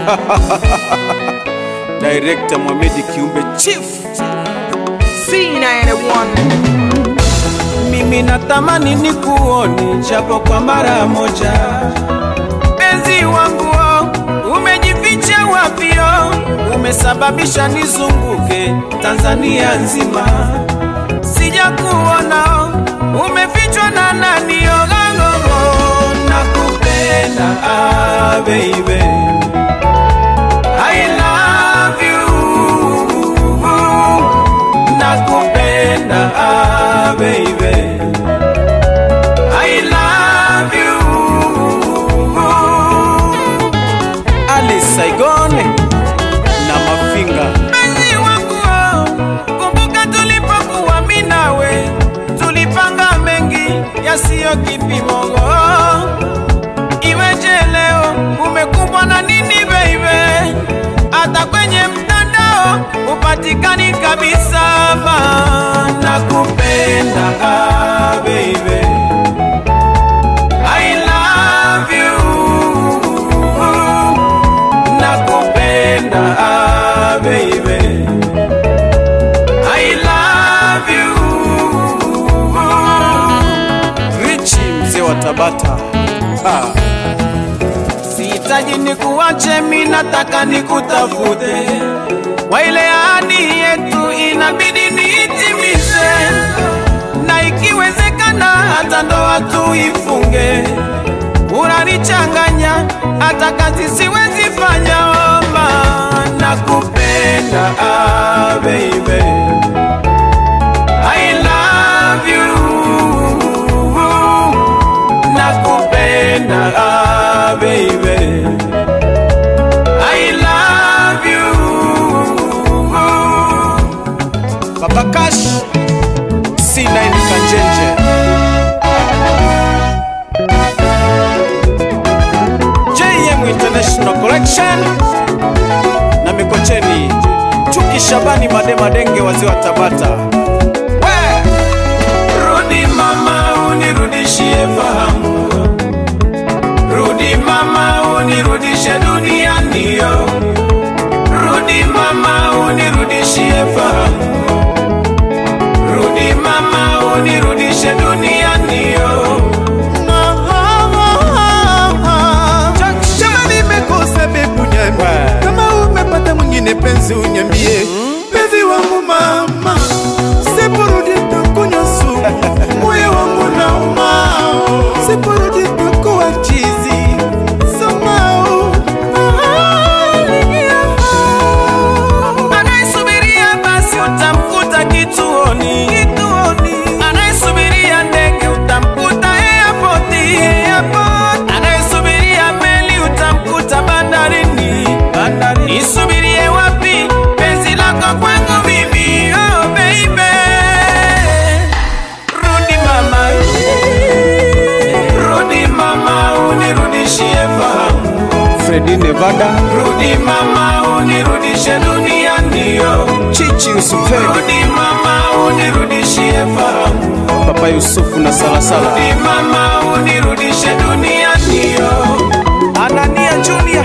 Director Mohamed Kiumbe Chief. C91 Mimi natamani nikuone japo kwa mara moja. Penzi wangu oh, umejificha wapio, umesababisha nizunguke Tanzania nzima. Sijakuona oh, umefichwa na nani ogangogo, nakupenda ah, baby. I love you nakupenda ah, baby I love you Ali Saigon na Mafinga Mpenzi wangu oh, kumbuka tulipokuwa mimi nawe tulipanga mengi yasiyo kipimo oh. Iweje leo umekumbwa na nini baby? Hata kwenye mtandao upatikani kabisa, ma nakupenda ah, baby. I love you. Nakupenda ah, baby. I love you. Richi mzee wa Tabata ah. Sihitaji nikuache, mi nataka nikutafute. Kwa ile ahadi yetu inabidi niitimize, na ikiwezekana hata ndoa tuifunge. Unanichanganya hata kazi siwezi fanya, oma nakupenda ah, baby. I love you nakupenda ah, baby I love you Baba Cash C9 Kanjenje JM International Collection na Mikocheni Chuki Shabani Made Madenge wazee wa Tabata We! Rudi mama unirudishie fahamu Rudi mama unirudishe duniani yo Rudi mama unirudishie fahamu Rudi mama unirudishe duniani yo Kama nimekosa bebu nyambie, Wa. kama umepata mwingine penzi unyambie, penzi wangu mama, siporudi takunywa sumu, moyo wangu nauma, siporudi takuwa chizi somehow. Anayesubiria basi utamkuta kituoni, kituoni. Anayesubiria ndege utamkuta airport, airport. Anayesubiria meli utamkuta bandarini, bandarini. Nisubirie wapi penzi lako kwangu mimi, oh baby. Rudi mama, rudi mama, unirudishie fahamu. Fredi Nevada, rudi mama, unirudishe duniani yo. Chichi Yusufeli, rudi mama, unirudishie fahamu. Papa Yusufu na Salasala, rudi mama, unirudishe duniani yo. Anania Junior,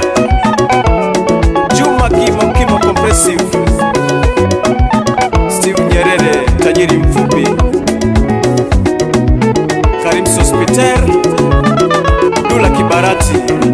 Juma Kimo Kimo Compressive, Steve Nyerere, tajiri mfupi, Karim Sospiter, Dula Kibarati,